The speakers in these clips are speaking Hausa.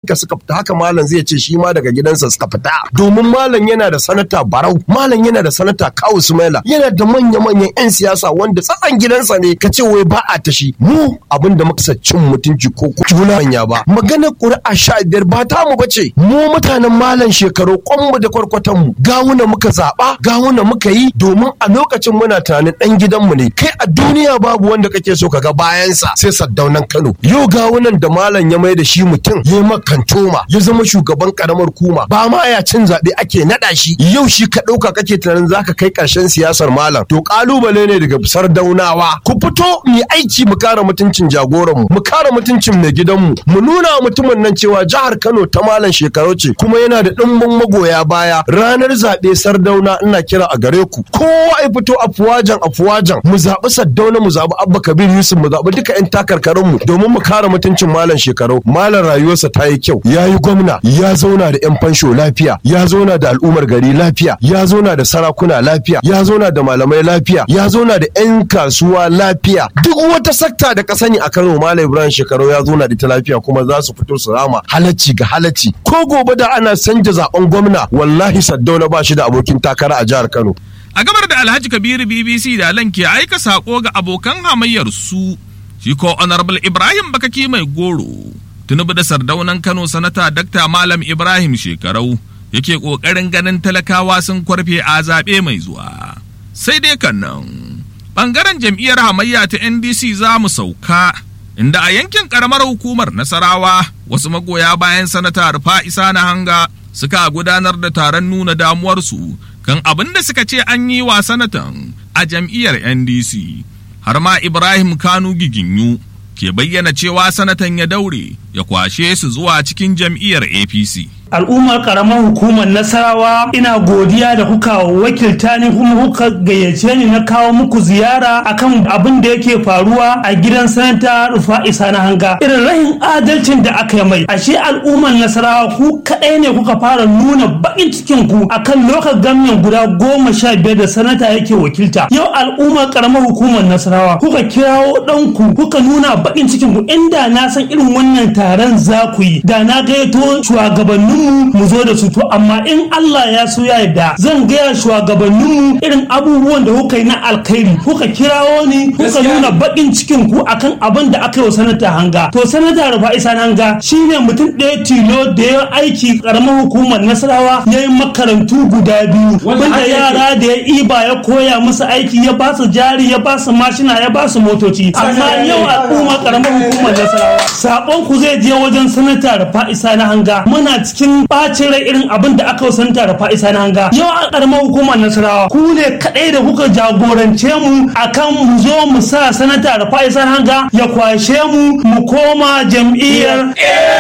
gidanka suka fita haka malam zai ce shi ma daga gidansa suka fita domin malam yana da sanata barau malam yana da sanata kawu sumaila yana da manya-manyan 'yan siyasa wanda tsatsan gidansa ne ka ce wai ba a tashi mu abin da muka cin mutunci ko juna manya ba maganar ƙuri'a sha biyar ba ta mu bace mu mutanen malam shekaru kwanmu da kwarkwatan mu gawuna muka zaɓa gawuna muka yi domin a lokacin muna tunanin ɗan gidanmu ne kai a duniya babu wanda kake so kaga bayansa sai saddaunan kano yau gawunan da malam ya mai da shi mutum ya makantoma ya zama shugaban karamar kuma ba ma ya cin zaɓe ake naɗa shi yau shi ka ɗauka kake tunanin zaka kai ƙarshen siyasar malam to ƙalubale ne daga sardaunawa ku fito mu aiki mu kare mutuncin jagoranmu mu kare mutuncin mai gidanmu mu nuna mutumin nan cewa jihar Kano ta malam shekaru ce kuma yana da ɗimbin magoya baya ranar zaɓe sardauna ina kira a gare ku kowa ya fito afuwajan afuwajan mu zaɓi saddauna mu zaɓi abba kabir yusuf mu zaɓi duka 'yan takarkarinmu domin mu kare mutuncin malam shekaru malam rayuwarsa ta yi kyau ya yi gwamna ya zauna da 'yan fansho lafiya ya zauna da al'ummar gari lafiya ya zauna da sarakuna lafiya ya zauna da malamai lafiya ya zauna da 'yan kasuwa lafiya duk wata sakta da ka sani a Kano Malam Ibrahim Shekaru ya zauna da ta lafiya kuma za su fito su rama halacci ga halacci ko gobe da ana canja zaben gwamna wallahi Saddauna ba shi da abokin takara a jihar Kano a gabar da Alhaji Kabiru BBC da Alan ke aika sako ga abokan hamayyar su shi ko Honorable Ibrahim Bakaki mai goro tunubu da sardaunan Kano sanata Dr. Malam Ibrahim Shekarau yake ƙoƙarin ganin talakawa sun kwarfe a zaɓe mai zuwa. Sai dai kan nan, ɓangaren jam'iyyar hamayya ta NDC za mu sauka, inda a yankin ƙaramar hukumar Nasarawa wasu magoya bayan sanata Rufa Isa na hanga suka gudanar da taron nuna damuwarsu kan abin da suka ce an yi wa sanatan a jam'iyyar NDC. Har ma Ibrahim Kanu Giginyu ke bayyana cewa sanatan ya daure ya kwashe su zuwa cikin jam'iyyar APC. al'ummar karamar hukumar nasarawa ina godiya da kuka wakilta ni kuma kuka gayyace ni na kawo muku ziyara akan abin da yake faruwa a gidan sanata rufa isa na hanga irin rahin adalcin da aka yi mai ashe al'ummar nasarawa ku kadai ne kuka fara nuna bakin cikin ku akan lokacin gamin guda goma sha biyar da sanata yake wakilta yau al'ummar karamar hukumar nasarawa kuka kirawo ɗanku kuka nuna bakin cikin ku inda na san irin wannan taron za ku yi da na gayyato shugabannin mu zo da su to amma in Allah ya so ya yarda zan gaya shugabannin mu irin abubuwan da kuka yi na alkhairi kuka kirawo ni kuka nuna bakin cikin ku akan abin da aka yi wa sanata hanga to sanata rufa isa hanga shine mutum ɗaya tilo da ya aiki karamar hukumar nasarawa ya yi makarantu guda biyu wanda yara da ya iba ya koya musu aiki ya ba su jari ya ba su mashina ya ba su motoci amma yau al'umma karamar hukumar nasarawa sabon ku zai je wajen sanata rufa isa na hanga muna cikin bacin rai irin abin da aka wasanta da fa'isa na hanga yau a karamar hukumar nasarawa ku ne kadai da kuka jagorance mu akan mu zo mu sa sanata da fa'isa na hanga ya kwashe mu mu koma jam'iyyar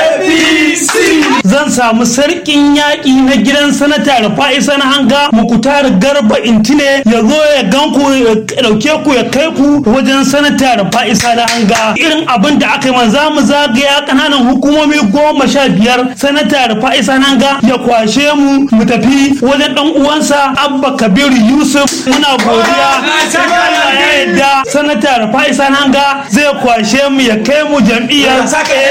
apc zan samu sarkin yaƙi na gidan sanata da fa'isa na hanga mu kutar garba intine ya zo ya gan ku ya dauke ku ya kai ku wajen sanata da fa'isa na hanga irin abin da aka yi man za mu zagaya kananan hukumomi goma sha biyar sanata da fa'isa nan ga ya kwashe mu mu tafi wajen dan uwansa abba kabiru yusuf muna godiya Allah ya yadda sanata da fa'isa nan ga zai kwashe mu ya kai mu jam'iyyar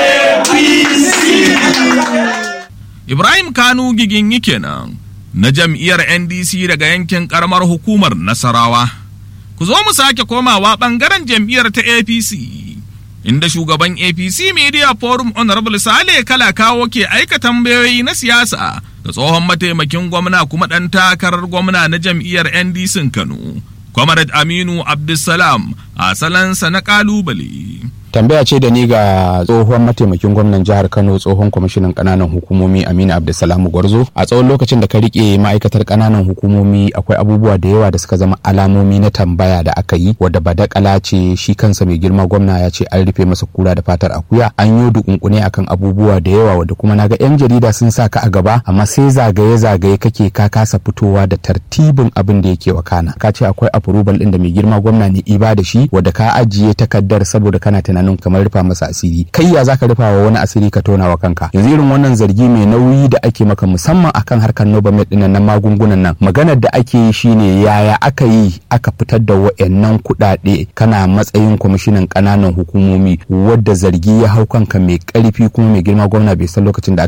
apc Ibrahim Kanu gigin kenan na jam'iyyar NDC daga yankin karamar hukumar Nasarawa. Ku zo mu sake komawa ɓangaren jam'iyyar ta APC. inda shugaban APC Media Forum Honorable Sale Kala kawo ke aika tambayoyi na siyasa ga tsohon mataimakin gwamna kuma ɗan takarar gwamna na jam'iyyar NDC Kano, Comrade Aminu Abdulsalam a salansa na ƙalubale. tambaya ce da ni ga tsohon mataimakin gwamnan jihar kano tsohon kwamishinan kananan hukumomi aminu abdulsalam gwarzo a tsawon lokacin da ka rike ma'aikatar kananan hukumomi akwai abubuwa da yawa da suka zama alamomi na tambaya da aka yi wadda badakala ce shi kansa mai girma gwamna ya ce an rufe masa kura da fatar akuya an yi dukunkune akan abubuwa da yawa wadda kuma naga yan jarida sun sa ka a gaba amma sai zagaye zagaye kake ka kasa fitowa da tartibin abin da yake wakana ka ce akwai approval din da mai girma gwamna ne iba da shi wadda ka ajiye takaddar saboda kana tunanin tunanin kamar rufa masa asiri kai ya zaka rufa wa wani asiri ka tona wa kanka yanzu irin wannan zargi mai nauyi da ake maka musamman akan harkar nobamed din nan magungunan nan maganar da ake yi shine yaya aka yi aka fitar da wayannan kuɗaɗe kana matsayin kwamishinan ƙananan hukumomi wadda zargi ya hau kanka mai ƙarfi kuma mai girma gwamna bai san lokacin da